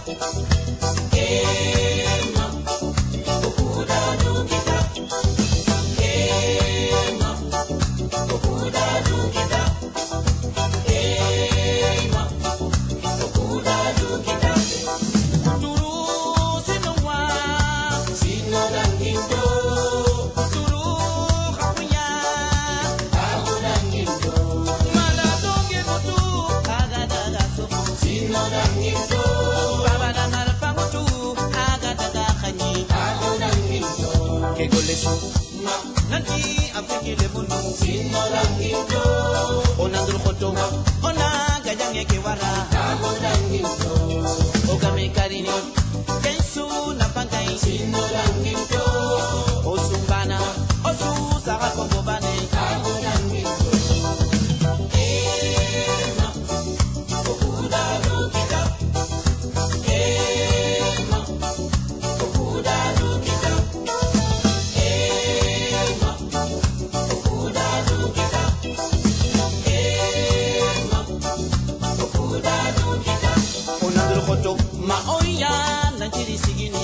nanti afikile munu onandul khoto ona gajange ke wara ogame karini kensu na pangai osumbana osu saka kombo bane onandul khoto ma oya nanchiri sigini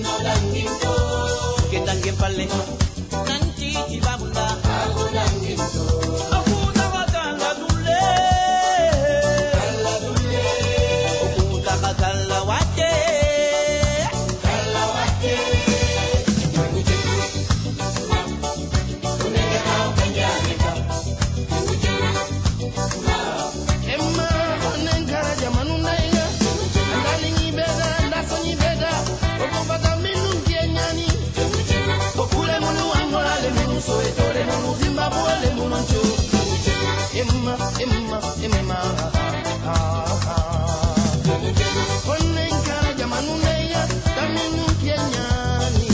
ketange palle nanti tibabunda akuna wakala dule okutaka kala wate Emma onenkara jamanu naiga andani nyibeda ndako nyibeda okupata minu kienyani okule munu angola le munu soweto le munu zimbabwe le munu ncho Emma Emma Emma onenkara jamanu naiga kaminu kienyani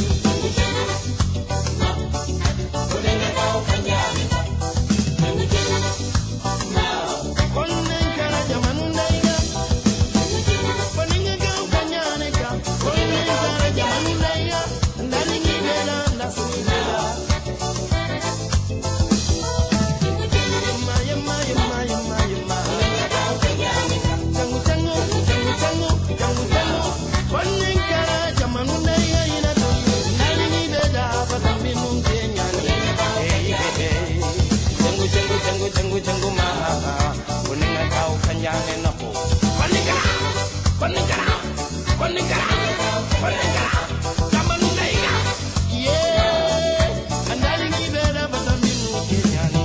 onenkara jamanu naiga Poningega ukanyaneka, poningega jamani naiga, ndani ngibela ndasubira. Yema, yema, yema, yema, yema. Changu, changu, changu, changu, changu, changu. Poningega jamani naiga inatu, ndani ngibela patambinu nkenyani. Hey, hey, hey. Changu, changu, changu, changu, changu, ma. Poningega ukanyaneka. Poningega. Poningega. Poningega. Poningega. Jamani naiga. Yeah. Andali ngibela patambinu nkenyani.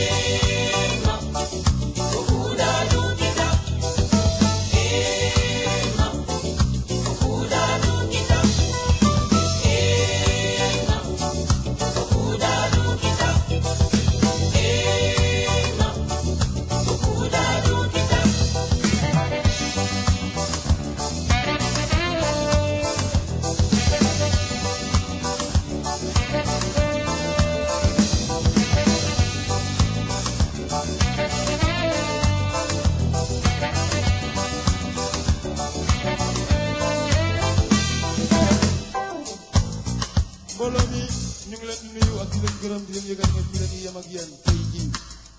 mbooloo mi ñu ngi leen di nuyu ak di leen gërëm di leen yëgal ne fii la ñuy yem ak yéen tey jii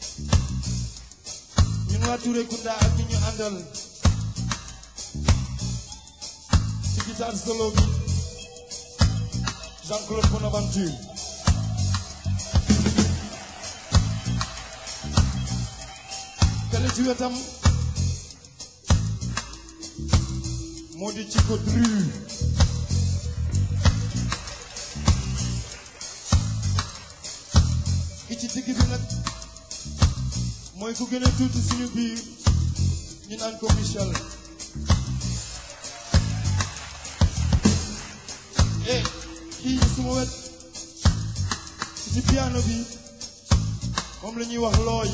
ñun waa Touré Kunda ak ñi ñu àndal ci guitare solo bi Jean-Claude Bonaventure kale ci wetam moo di Chico Dru ki ci digg bi nag mooy ku gën a tuuti suñu biir ñu naan ko Michel eh kii suma wet ci ci piano bi moom la ñuy wax looy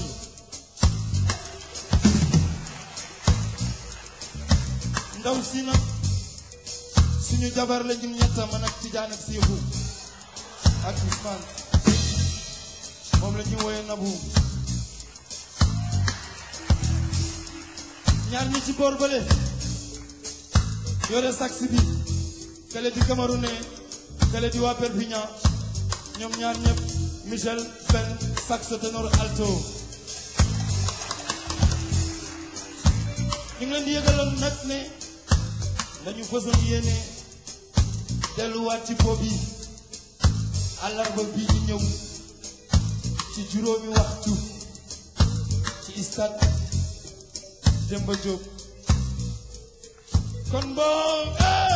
ndaw si nag suñu jabar la ñun ñetta man ak Tijaan ak Seexu ak Ousmane moom la ñu woowee nabu ñaar ñi ci boor bële yore sax bi kale di Camerounais kale di waa Perpignan ñoom ñaar ñëpp Michel Ben saxo ténor alto ñu ngi leen di yëgaloon nag ne lañu fësal yéene delluwaat ci po bi àllarba bii di ñëw ci juróomi waxtu ci stade Demba Diop kon boo